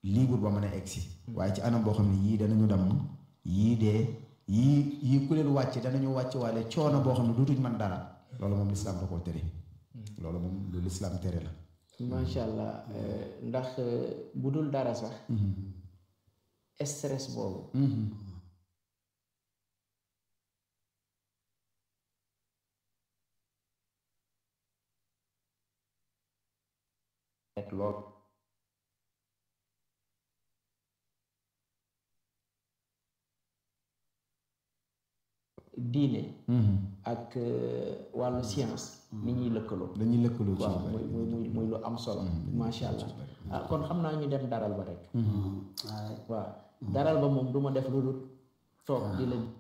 libre ba mën a egsi waaye ci anam boo xam ne yii danañu damm yii dee yii yii ku leen wàcc danañu wàcc waale coono boo xam ne duutuñ mën dara loolu moom lislaam da koo tere loolu moom lu lislaam tere la macha allah ndax bu dul dara sax stress boobu rek lool diine ak wàllu science ni ñuy lëkkaloo dañuy lëkkaloo ci waaw muy muy muy muy lu am solo macha allah ah kon xam naa ñu dem daral ba rek waaw daral ba moom du ma def lu dul toog di la